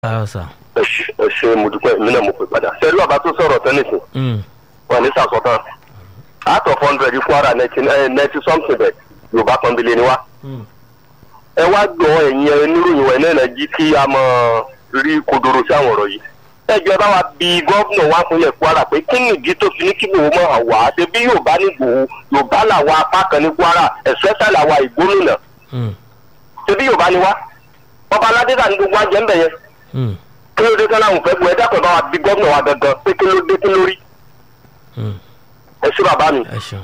káàárọ̀ sà. ẹ ṣe- ẹ ṣe mo dúpẹ́ mi náà mo pè padà. ṣé lọ́ba tó sọ̀rọ̀ tẹ́nìsì Mm, wọn ní sàsọ̀tàn out of hundred kwara ninety something bẹ̀ yorùbá pọ́nbélé ni wá. mm, ẹ wá gbọ́ ẹ̀yin ẹ níròyìn ẹ̀ náà jí kí a mọ̀ rí kodoro sí àwọn ọ̀rọ̀ yìí. ẹ jọ bá wa bí gómìnà wa fún yẹn kwara pé kí nìdí tó fi ní kí gbòó mọ̀ wá ṣe bí yorùbá ní gbòó yorùbá làwa apá kan ní kwara especially àwa ìgbómìnà mm, ṣe bí yorùbá ni wá. ọba aládé dà ní gbogbo àjẹ́ ń bẹ̀ yẹn mm, kí ló dé sọ́nà àwọn fẹ́ bu ẹ dákun bá wa bí gómìnà wa gangan pé kí ló dé kí ló rí mm. ẹ sí bàbá mi. ẹ ṣeun.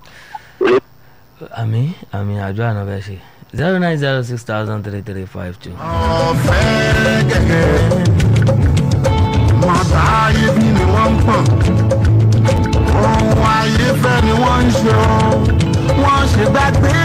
àmì àmì àjọ àná bẹ́ẹ̀ ṣe zero nine zero six thousand three three five two. ọ̀fẹ́ gẹ́gẹ́ mọ̀tà ayé bí ni wọ́n ń pọ̀n ohun ayé fẹ́ ni wọ́n ń ṣe o wọ́n ṣe gbàgbé.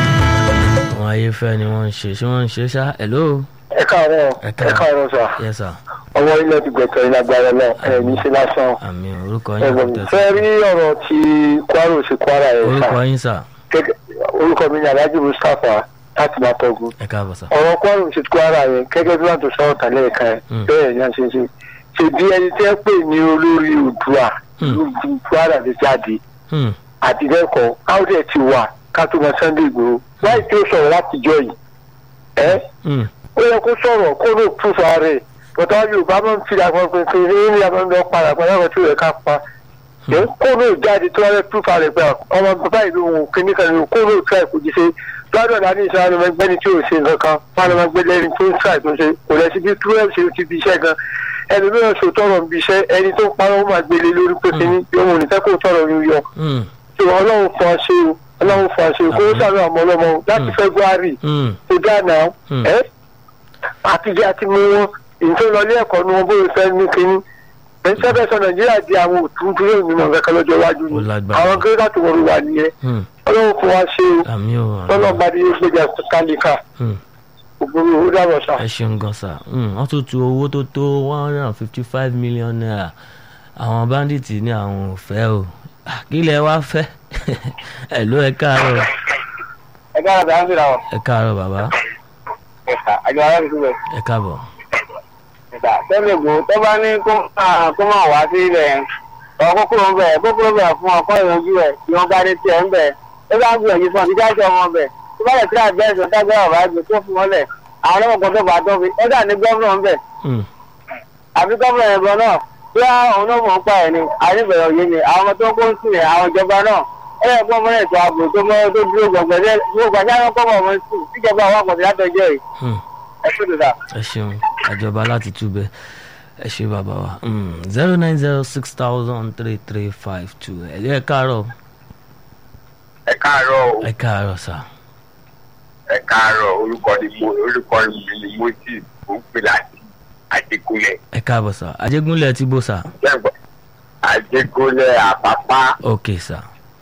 àwọn ayéfẹ́ ni wọ́n ń ṣe ṣé wọ́n ń ṣe ṣá hello. ẹ káàárọ̀ Ẹ ẹ káàárọ̀. káàárọ̀ sà yes sir. ọwọ́ ilẹ̀ ti gbẹ̀tọ̀ iná agbára náà ẹ̀ ní ṣe lásán àmì orúkọ yín ẹ̀gbọ́n kò mi tẹ̀sí. fẹ́ rí ọ̀rọ̀ ti kwara sí kwara ẹ̀ sà orúkọ yín sà Gẹ́gẹ́- orúkọ mi ni alhaji mustapha láti máa tọ́gun ẹ káàbọ̀ sà. ọ̀rọ̀ kwara sí kwara yẹn gẹ́gẹ́ bí wọ́n tó sọ̀rọ̀ tàlẹ́ ẹ̀ka ẹ̀ Mm. bẹ́ẹ̀ ni a ṣe ṣe ṣe bí ẹni tí ẹ pè ní olórí òdua Mm. lójú kwara ti jáde Hmm, àti bẹ́ẹ̀kọ́ áwùdẹ̀ ti wà ká tó mọ sunday igbòho láì tí ó sọ̀rọ̀ látijọ́ yìí ẹ́ hmm, ó yẹ kó sọ̀rọ̀ kó ló púfà rẹ̀ bọ́tà yorùbá máa ń fi àpọn pínpín ní ilé àwọn ọmọ padà padà wọn tí ó yẹ ká pa ẹ̀ kó ló jáde tó wáyé púfà rẹ̀ pé ọmọ bàbá ìlú òun kìíní kan ní kó ló tíra ìkó jíṣe lọ́dọ̀ náà ní ìṣẹ́ àwọn ẹgbẹ́ni tí ò ṣe nǹkan kan wọn lọ́mọ gbé lẹ́ni tó ń tíra ìtúnṣe kò lẹ́sí bí túwẹ́ ṣe ti fi iṣẹ́ gan ẹni mìíràn ṣò tọrọ bí iṣẹ́ ẹni tó ń parọ́ ó máa gbélé lórí pé kíní yóò wò ní fẹ́ kó tọrọ yóò yọ hmm, tí ọlọ́run fún ọ ṣe o ọlọ́run fún ọ ṣe o kó o sàrò àmọ́ ọlọ́mọ o láti Mm. february hmm, tó dáná Mm. ẹ àtijọ́ àti mú wọn ìtò lọlé ẹ̀kọ́ ni wọn bóyá fẹ́ ní kínní ẹ̀ńtẹ́fẹ́ sọ nàìjíríà di àwọn òtún tó yóò nímọ̀ kankan lọ́jọ́ iwájú Ó ni lágbára. àwọn gírígà tó wọlé wà nìyẹn hmm. ọlọ́run fún wa ṣe o àmì ò tọ́lọ́ bá dé gbéjà kálíkà Hmm. ògbómi owó dàbọ̀ sá. ẹ ṣeun gan sa Hmm, wọ́n tún tu owó tó tó one hundred and fifty five million naira àwọn bandits ní àwọn ò fẹ́ o Ah, kí lẹ wá fẹ́ ẹ ló ẹ káàárọ̀ ẹ káàárọ̀ dáhùn sí làwọn ẹ káàárọ̀ bàbá ẹ̀ka àjọ ara mi síbẹ̀ ẹ káàbọ̀ ẹ̀ka tẹ́lẹ̀ gbò tó bá ní kó máa kó máa wá sí ilẹ̀ ọ̀ kókóró ń bẹ̀ kókóró bẹ̀ fún ọkọ ìyanjú ẹ̀ tí wọ́n bá ní tiẹ̀ ń bẹ̀ ó bá ń gbìyànjú fún ọtí dájọ́ wọn bẹ̀ tó bá lè tí àgbẹ̀ ẹ̀sán dájọ́ ọ̀rọ̀ àgbè tó fún wọn lẹ̀ àwọn ọlọ́mọkàn tó bá tó fi ó dà ní gọ́ọ̀nà ń bẹ̀ Hmm, àbí gọ́ọ̀nà yẹn gan náà bí àwọn náà mọ̀ ń pa ẹ̀ ni àyẹ̀bẹ̀rẹ̀ òye ni àwọn ọmọ tó ń kó ń sìn yẹn àwọn ìjọba náà ó yẹ kó mọ́lẹ̀ tó ààbò tó mọ́ tó dúró gbọ̀ngbẹ̀rẹ̀ gbogbo àti àwọn kọ́mọ̀ ọmọ sùn tíjọba àwọn àpọ̀tì látọjọ́ yìí hmm. ẹ kú tó dà. ẹ ṣeun àjọba láti túbẹ ẹ ṣe bàbá wa zero nine zero six thousand three three five two ẹ ẹ káàárọ̀ ẹ káàárọ̀ o ẹ káàárọ̀ sà ẹ káàárọ̀ orúkọ ni mo orúkọ mi ni moses ó ń pè láti àjẹgúnlẹ̀ ẹ káàbọ̀ sà ajégúnlẹ̀ tí bó sà jẹ́gbọ́n àjẹgúnlẹ̀ àpápá. ok sà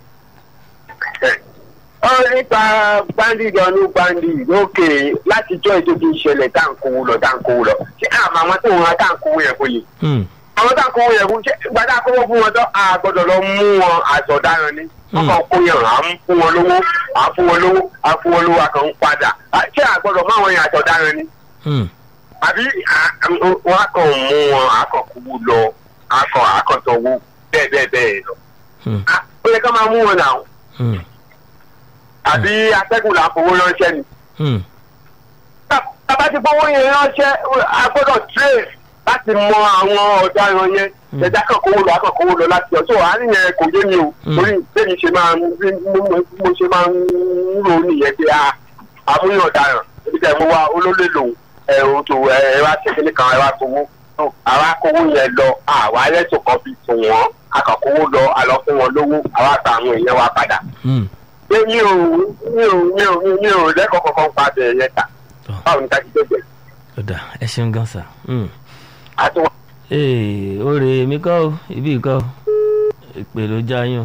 ọ nípa bandit ọdún bandit lókè látijọ́ ìdókè ìṣẹ̀lẹ̀ táǹkówó lọ táǹkówó lọ ṣé àmọ́ àwọn tó ń ra táǹkówó yẹn fún yìí Hmm, àwọn táǹkówó yẹn fún ṣé gbadá kówó fún wọn tó a gbọ́dọ̀ lọ mú wọn àtọ̀daràn ni wọ́n kàn kó yẹn à ń fún wọn lówó à ń fún wọn lówó à ń fún wọn lówó a kàn ń padà À, ṣé a gbọ́dọ̀ mú àwọn yẹn àtọ̀daràn ni hmm, àbí à- à- wọn á kàn mú wọn à kàn kówó lọ à kàn à kàn tọwọ́ bẹ́ẹ̀ bẹ́ẹ̀ bẹ́ẹ̀ lọ hmm, À, ó yẹ ká máa mú wọn náà hmm, àbí atẹ́gùn là ń fowó ránṣẹ́ ni. hmm. bàbá ti fọwọ́ yẹn ránṣẹ́ a gbọ́dọ̀ trace láti mọ àwọn ọ̀daràn yẹn ẹ̀dá kan kówó lọ akàn kówó lọ láti ọ̀tọ̀ àárín yẹn kò yé mi o Mm. torí bẹ́ẹ̀ni ṣe máa ń bí mo- mo ṣe máa ń rò ó nìyẹn pé a àmúyàn ọ̀daràn ebi tẹ̀ mo wá olólè lòun ẹ̀ o tó ẹ̀ ẹ wá ṣe kíní kan ẹ wá kówó àwa kówó yẹn lọ àwa ẹlẹ́tọ̀ kan fi tù wọ́n akàn kówó lọ àlọ́ fún wọn lówó àwa gba àwọn èèyàn wa padà hmm. pé mi ò mi ò mi ò mi ò lẹ́kọ̀ọ́ kankan pa bẹ̀rẹ̀ yẹn ta Tọ́. báwo ni ká ti gbẹ̀gbẹ̀ ó dà ẹ ṣeun gan sà. Hmm. àti wọn. ee ó rè mí kọ́ o ibi kọ́ o ìpè ló já yín o.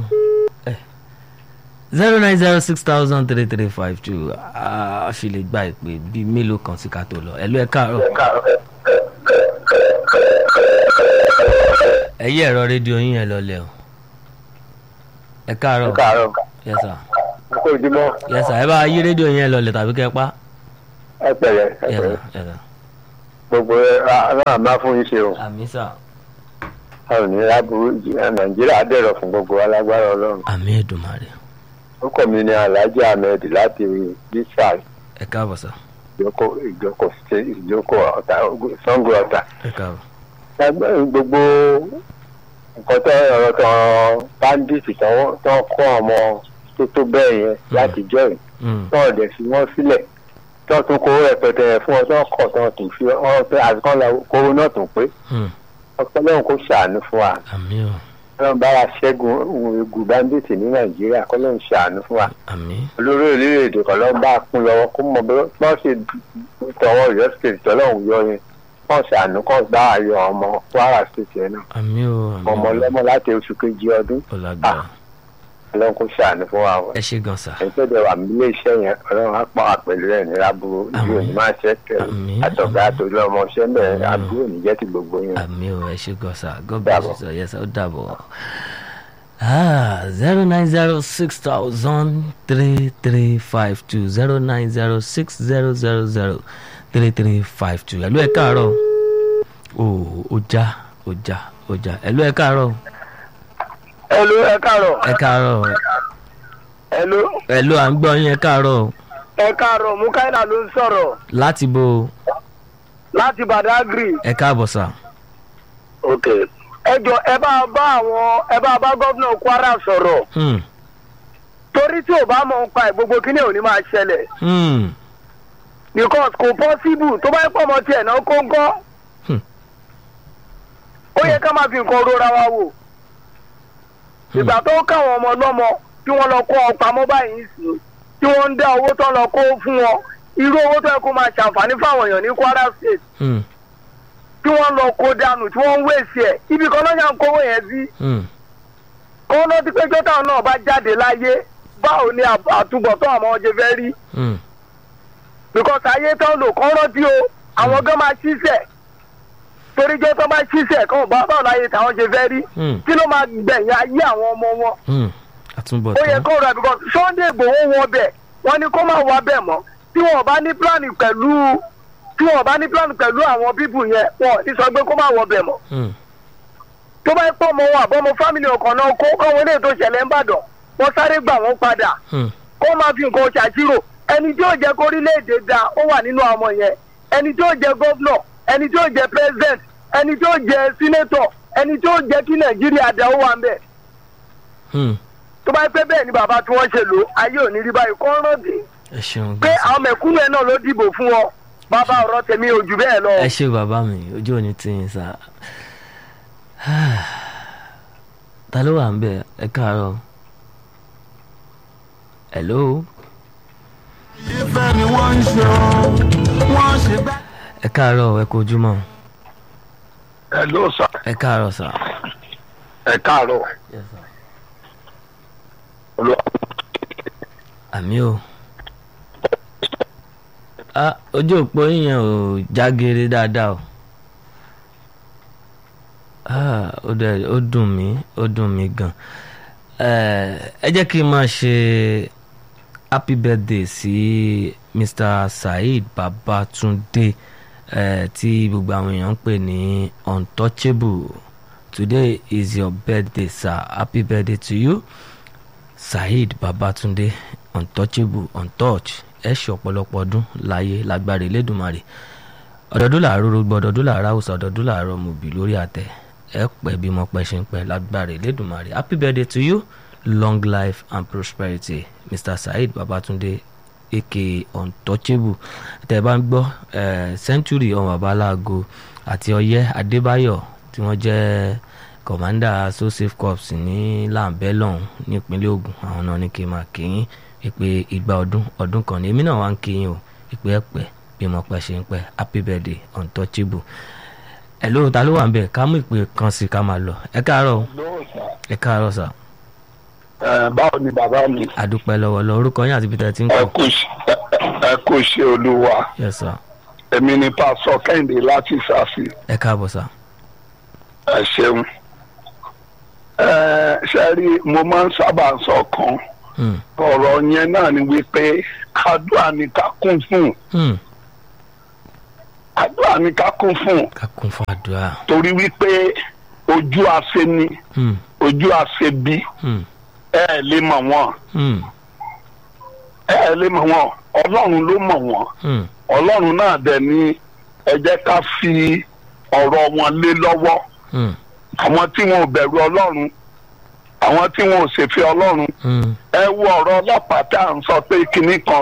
zero nine zero six thousand three three five two a fi lè gba ìpè bíi mélòó kan sí ká tó lọ ẹ ló ẹ káàárọ̀ ẹ yí ẹ̀rọ rédíò yín yẹn lọlẹ̀ o ẹ káàárọ̀ káàárọ̀ yes sir kó ojúmọ́ yes sir ẹ bá yí rédíò yín yẹn lọlẹ̀ tàbí kẹ́ pa ẹ pẹ̀lẹ́ ẹ yes pẹ̀lẹ́. sir yes sir gbogbo náà máa fún yín ṣe o àmì sà a ò ní láburú nàìjíríà dẹ̀rọ̀ fún gbogbo alágbára ọlọ́run àmì Èdùmàrè orúkọ mi ni alhaji ahmed láti bísà ẹ káàbọ̀ sà ìjókòó ìjókòó ṣe- ìjókòó ọ̀tà sango ọ̀tà ẹ káàbọ̀ Lágbá- gbogbo nǹkan tó ọ̀rọ̀ tó bandit tó tó kọ́ ọmọ tó tó bẹ́ẹ̀ yẹn láti jọ́ yìí Mm, tó ọ̀dẹ̀ fi wọ́n sílẹ̀ tó tún kówó rẹpẹtẹ yẹn fún ọ tó kọ̀ tó tún fi ọ pé àfikún la kówó náà tún pé mm, ọpọlọ́run kò ṣàánú fún wa àmì o ọlọ́run bá wa ṣẹ́gun ogun bandit ní nàìjíríà kọ́lọ́run ṣàánú fún wa àmì olórí orílẹ̀-èdè kan lọ́ọ́ bá a kún lọ́wọ́ kó mọ bí wọ́n ṣe tọwọ́ Ọ̀yọ́ state tọ́lọ́hún yọ yẹn wọ́n ṣàánú kọ́ bá a yọ ọmọ Kwara state yẹn náà àmì o àmì ọmọ o ọlọ́mọ láti oṣù kejì ọdún ọlágbára ọlọ́run kò ṣàánú fún wa o ẹ ṣe gan sà ẹni tó dẹ̀ wà nílé iṣẹ́ yẹn ọlọ́run á pa àpẹẹrẹ rẹ̀ ní lábúrò ìlú òní máa ṣẹ́ tẹ̀ Àmín. àtọ̀gá àtòlú ọmọ iṣẹ́ Àmín. bẹ́ẹ̀ àbúrò ní jẹ́ ti gbogbo yẹn. àmì o ẹ ṣe gan sà god bless you Dàbọ̀. sir yes ó dàbọ̀ zero nine zero six thousand three three five two zero nine zero six zero zero zero three three five two ẹ̀lú ẹ̀ káàárọ̀ o ò já ò já ò já ẹ̀lú ẹ̀ káàárọ̀ ẹlò ẹ káàárọ̀ ẹ̀ káàárọ̀ ẹlò ẹ̀lú à ń gbọ́ yín ẹ̀ káàárọ̀ ẹ káàárọ̀ mukaila ló ń sọ̀rọ̀ láti bo láti badagry. ẹ̀ káàbọ̀ sà ok ẹ jọ ẹ bá bá àwọn ẹ bá bá gómìnà kwara sọ̀rọ̀ Hmm, torí tí ò bá mọ̀ ń pa ẹ̀ gbogbo kíní ò ní máa ṣẹlẹ̀ hmm, because kò possible tó bá yẹ pọ̀ mọ́ tiẹ̀ náà kó ń kọ́ Hmm. ó yẹ ká máa fi nǹkan rora wa wò ìgbà tó káwọn ọmọ lọ́mọ tí wọ́n lọ kó ọ pamọ́ báyìí sí tí wọ́n ń dá owó tó lọ kó fún wọn irú owó tó yẹ kó máa ṣàǹfààní fáwọn èèyàn ní kwara state hmm, tí wọ́n lọ kó dànù tí wọ́n ń wéèsì ẹ̀ ibi kan lọ́jà ń kówó yẹn sí hmm, kó ló ti pé jọ́tà náà bá jáde láyé báwo ni àb- àtúbọ̀tán àwọn ọjọ́ fẹ́ rí hmm, because ayé tán lò kọ́ rántí o àwọn gan máa ṣiṣẹ́ torí jọ́ tán bá ṣiṣẹ́ kàn bá báwo láyé táwọn ṣe fẹ́ rí hmm, kí ló máa gbẹ̀yìn ayé àwọn ọmọ wọn hmm. àtúbọ̀ ó yẹ tán kó rà because Sunday Igboho wọn bẹ̀ wọ́n ní kó má wá bẹ̀ mọ́ tí wọ́n bá ní plan pẹ̀lú tí wọ́n bá ní plan pẹ̀lú àwọn bíbù yẹn wọn ò ní sọ pé kó má wọ bẹ̀ mọ́ Hmm, tó bá pọ̀ mọ́ wọn àbọ̀mọ́ fámìlì ọkàn náà kó káwọn eléyìí tó ṣẹlẹ̀ ń bàdàn wọ́n sáré gbà wọ́n padà hmm, kó máa fi nǹkan ṣàṣírò ẹni tí yóò jẹ́ kórílẹ̀-èdè da ó wà nínú àwọn ọmọ yẹn ẹni tí yóò jẹ́ gọ́vnọ̀ ẹni tí yóò jẹ́ president ẹni tí yóò jẹ́ senator ẹni tí yóò jẹ́ kí nàìjíríà da ó wà ń bẹ̀ hmm. tó bá pẹ́ bẹ́ẹ̀ ni bàbá tí wọ́n ṣe lò ayé ò ní rí báyìí kọ́ rántí ẹ ṣeun pé gan sà. àwọn mẹ̀kúnnù ẹ̀ náà ló dìbò fún wọn bàbá ọ̀rọ̀ tèmi ò jù bẹ́ẹ̀ lọ. ẹ ṣe bàbá mi ojú òní tí yín sá ta ló wà ń bẹ ẹ káàárọ̀ hello ìfẹ́ ni wọ́n ń ṣe o wọ́n ṣe gbá. ẹ káàárọ̀ ẹ kú ojúmọ́ ẹ ló sà ẹ káàárọ̀ sà. ẹ káàárọ̀ àmì o ah ojú òpó yíyan ò jágere dáadáa o ah ó dẹ ó dùn mí ó dùn mí gan Eh, ẹ jẹ́ kí n máa ṣe happy birthday sí Mr. Saheed Babatunde eh, tí gbogbo àwọn èèyàn ń pè ní untouchable today is your birthday sir happy birthday to you saheed babatunde untouchable untouched ẹ ṣe ọ̀pọ̀lọpọ̀ ọdún láyé lágbára elédùnmarè ọ̀dọ̀dún làárọ̀ rògbò ọ̀dọ̀dún làárọ̀ àwùsọ ọ̀dọ̀dún làárọ̀ mòbí lórí àtẹ ẹ pẹ́ bí mo pẹ́ ṣe ń pẹ́ lágbára elédùnmarè happy birthday to you long life and prosperity mr saheed babatunde aka untouchable tẹ́ ẹ bá ń gbọ́ eh, century ọmọ babaláago àti ọyẹ adébáyọ̀ tí wọ́n jẹ́ kọ̀mándà so safe corps ní làǹbẹ́lọ̀hún nípínlẹ̀ Ògùn àwọn náà ní kí n máa kíyìn ìpè ìgbà ọdún ọdún kan ní èmi náà wá ń kíyìn o ìpè ẹ̀pẹ́ bí mo pẹ́ ṣe ń pẹ́ happy birthday untouchable ẹ̀ lóhun ta ló wà ń bẹ̀ ká mú ìpè kan sí ká máa lọ ẹ káàárọ̀ o, ẹ káàárọ̀ sà báwo ni bàbá mi àdúpẹ́ lọ́wọ́ lọ orúkọ yín àti peter tí ń ẹ kọ́ kú ṣe- ẹ kú ṣe olúwa yes sir èmi ni pásọ kẹ́hìndé láti ṣàṣì ẹ káàbọ̀ sà ẹ ṣeun ẹ ṣe rí mo máa ń sábà sọ kan Hmm, ọ̀rọ̀ yẹn náà ni wípé àdúrà ni ká kún fún hmm, àdúrà ni ká kún fún un ká kún fún àdúrà. torí wípé ojú àṣẹ ni Hmm, ojú àṣẹ bí hmm, ẹ ẹ lè mọ̀ wọ́n hmm, ẹ ẹ lè mọ̀ wọ́n ọlọ́run ló mọ̀ wọ́n hmm, ọlọ́run náà dẹ̀ ni ẹ jẹ́ ká fi ọ̀rọ̀ wọn lé lọ́wọ́ hmm, àwọn tí wọn ò bẹ̀rù ọlọ́run àwọn tí wọn ò ṣèfẹ́ ọlọ́run hmm, ẹ wo ọ̀rọ̀ ọlọ́pàá tá à ń sọ pé kinní kan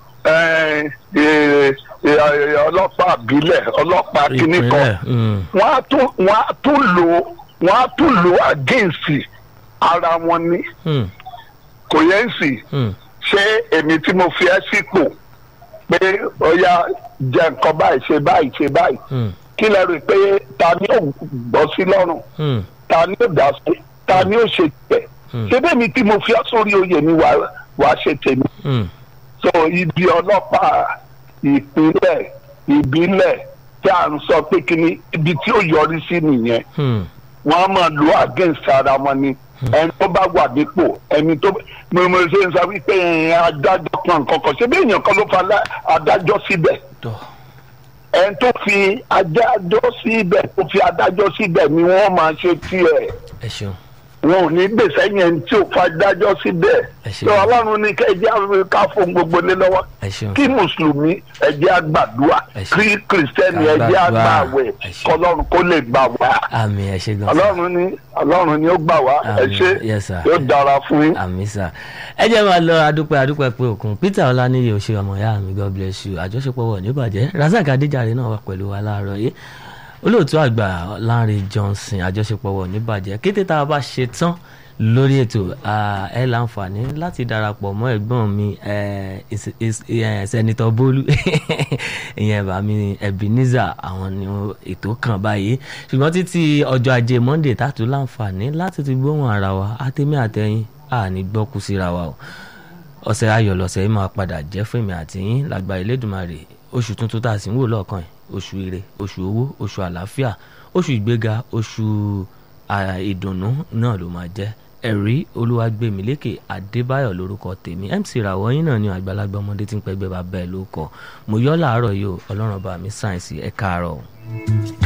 ẹ, ẹ, ẹ, ọlọ́pàá àbílẹ̀ ọlọ́pàá kinní kan ìpínlẹ̀. Hmm, wọ́n á tún wọ́n á tún lò ó wọ́n á tún lò ó against ara wọn ní hmm, kò yẹn sì hmm, ṣé èmi tí mo fi ẹ́ sípò pé ó yá jẹ nǹkan báyìí ṣe báyìí ṣe báyìí hmm, kí lẹ rò pé ta ni ó gbọ́ sí lọ́rùn hmm, ta ni ó dá sí ta ni ó ṣe tẹ̀ Hmm. ṣé bẹ́ẹ̀ mi tí mo fi ọ́ sórí oyè mi wàá wàá ṣe tèmi hmm, so ibi ọlọ́pàá ìpínlẹ̀ ìbílẹ̀ tí à ń sọ pé kíni ibi tí ó yọrí sí nìyẹn hmm, wọ́n á máa lo against ara wọn ni ẹni tó bá wà nípò ẹni tó mo mo ṣe ń sọ wípé ẹ, adájọ́ kan kankan ṣé bí èèyàn kan ló fa lá- adájọ́ síbẹ̀ tọ́. ẹni tó fi adájọ́ síbẹ̀ tó fi adájọ́ síbẹ̀ ni wọ́n máa ṣe tiẹ̀ ẹ ṣeun. wọn ò ní gbèsè yẹn tí ò fa adájọ́ síbẹ̀ Ẹ ṣé. tó ọlọ́run ní kẹjá ká fún gbogbo lé lọ́wọ́ ẹ ṣeun. kí mùsùlùmí ẹjẹ́ àgbàdua Ẹ ṣé. kí kìrìsìtẹ́nì Ká ẹjẹ́ gbàdúrà. àgbàwẹ̀ Ẹ ṣé. kọlọ́run kó lè gbà wá àmì ẹ ṣe gan. ọlọ́run ní ọlọ́run ní ó gbà wá ẹ Àmín. ṣé Yes, sir. yóò dára fún yín. àmì sà ẹ jẹ́ máa lọ adúpẹ́ adúpẹ́ pé òkun peter ọláníyì ò ṣe ọmọ ìyá mi god bless you àjọṣepọ̀ wọ̀ ní ìbàjẹ́ razak adéjàre náà wà pẹ̀lú wa láàárọ̀ yìí olóòtú àgbà Lánrè Johnson àjọṣepọ̀ wọ̀ ní ìbàjẹ́ kété tá a bá ṣe tán lórí ètò ah, ẹ láǹfààní láti darapọ̀ mọ́ ẹ̀gbọ́n mi eh, is- is- eh, sẹ́nitọ́ bólú ìyẹn bá mi ebenezer àwọn ni ó- ètò kan báyìí ṣùgbọ́n títí ọjọ́ ajé monday tààtú láǹfààní láti ti gbóhùn ara wa àtẹ̀mí àtẹ̀yìn àní gbọ́kú síra wa o ọ̀sẹ̀ ayọ̀ lọ̀sẹ̀ yìí máa padà jẹ́ fún èmi àti yín lágbà Elédùmarè oṣù tuntun tá a sì ń wò lọ́ọ̀kan yìí oṣù ire oṣù owó oṣù àlàáfíà oṣù ìgbéga oṣù ah, ìdùnnú náà ló máa jẹ́ ẹ̀rí olúwàgbẹ̀mílékè adébáyọ̀ lórúkọ tèmi mc ràwọ̀ yín náà ni àgbàlagbà ọmọdé tí ń pẹ́gbẹ́ bàbá ẹ̀ ló kọ́ mo yọ́ làárọ̀ yìí o ọlọ́run bá mi sáyẹ̀nsì ẹ̀ káàárọ̀ o.